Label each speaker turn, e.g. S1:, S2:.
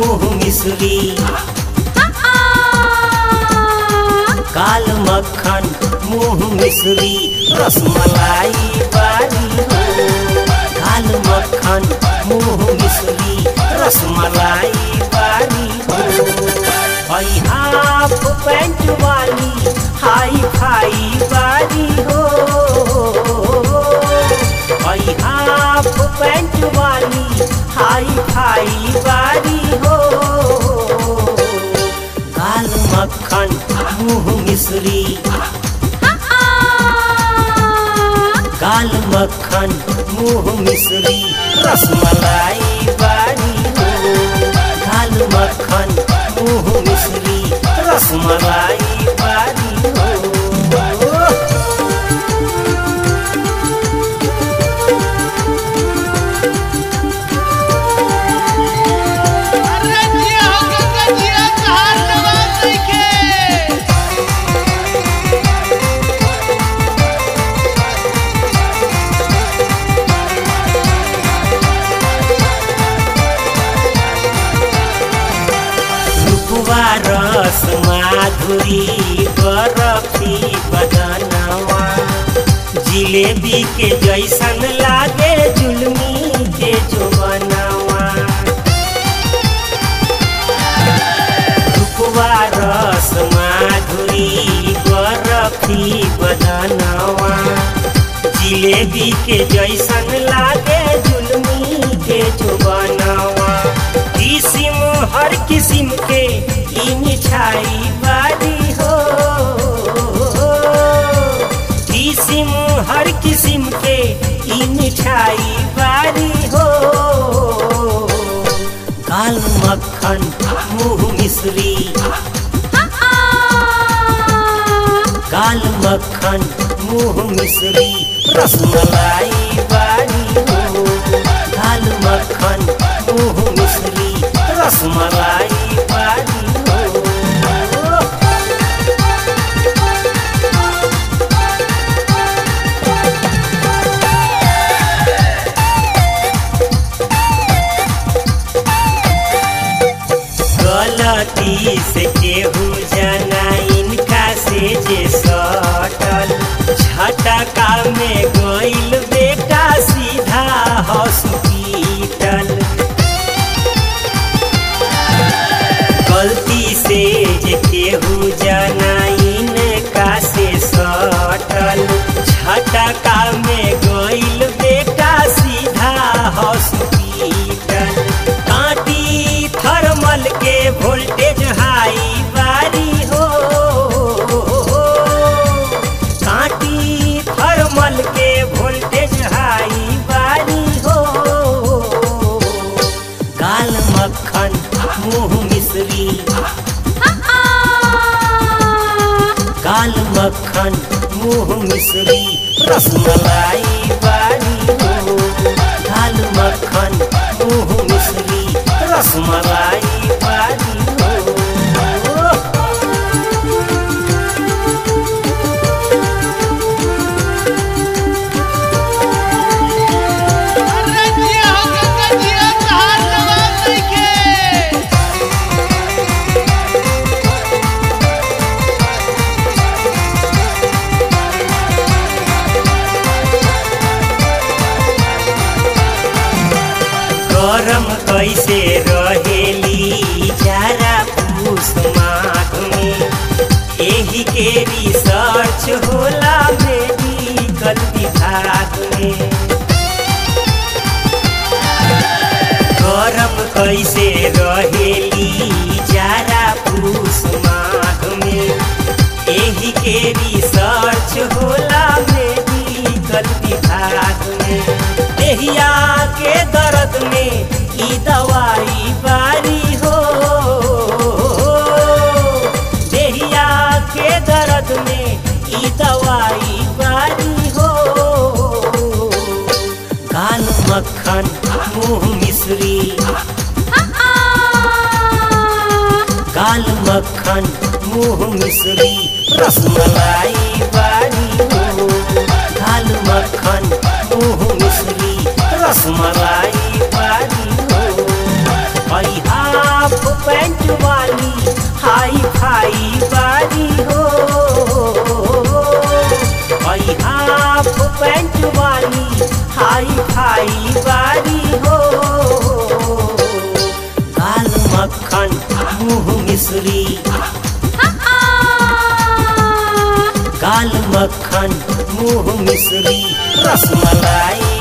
S1: मुँह मिश्री काल मक्खन मुँह मिश्री रसमलाई बारी हो काल मक्खन मुँह मिश्री रसमलाई बारी हो भाई हाफ पैंट वाली हाई फाई बारी हो भाई हाफ पैंट वाली हाई फाई बारी हो काल मक्खन मुँह मिश्री काल मक्खन मुँह मिश्री रसमलाई बारी हो काल मक्खन मुँह मिश्री रसमलाई बारी हो
S2: अरे जिया हो गंगा जिया कहाँ जवाब नइखे
S1: रूपवा रस माधुरी बरफी बदनवा जिलेबी के जैसन लागे जुलमी के जोबनवा रूपवा रस माधुरी बरफी बदनवा जिलेबी के जैसन लागे जुलमी के जोबनवा किसिम हर किसिम के ई मिठाई बारी हो किसिम हर किसिम के ई मिठाई बारी हो काल मक्खन मुँह मिश्री काल मक्खन मुँह मिश्री रसमलाई बारी हो काल मक्खन मुँह मिश्री रसमलाई बारी हो गलती से केहू जना इनका से जे सटल झटका में गइल बेटा सीधा हॉस्पिटल गलती से जे केहू जना इनका से सटल झटका में गइल बेटा सीधा हॉस्पिटल काटी थर्मल के वोल्टेज हाई बारी हो काटी थर्मल के वोल्टेज हाई बारी हो काल मक्खन मुँह मिश्री काल मक्खन मुँह मिश्री रसमलाई बारी हो काल मक्खन मुँह मिश्री रसमलाई बारी हो
S2: अरे जिया हो गंगा जिया कहाँ जवाब नइखे
S1: गरम कैसे रहेली जारा पूस माघ में एही के रिसर्च होला मेडिकल विभाग में गरम कैसे रहेली जारा पूस माघ में एही के रिसर्च होला मेडिकल विभाग में देहिया के दर्द में ई दवाई बारी हो देहिया के दर्द में ई दवाई बारी हो काल मक्खन मुँह मिश्री काल मक्खन मुँह मिश्री रसमलाई बारी हो काल मक्खन मुँह मिश्री रसमलाई बारी हो हई हाफ पैंट वाली हाई फाई बारी हो हई हाफ पैंट वाली हाई फाई बारी हो काल मक्खन मुँह मिश्री काल मक्खन मुँह मिश्री रसमलाई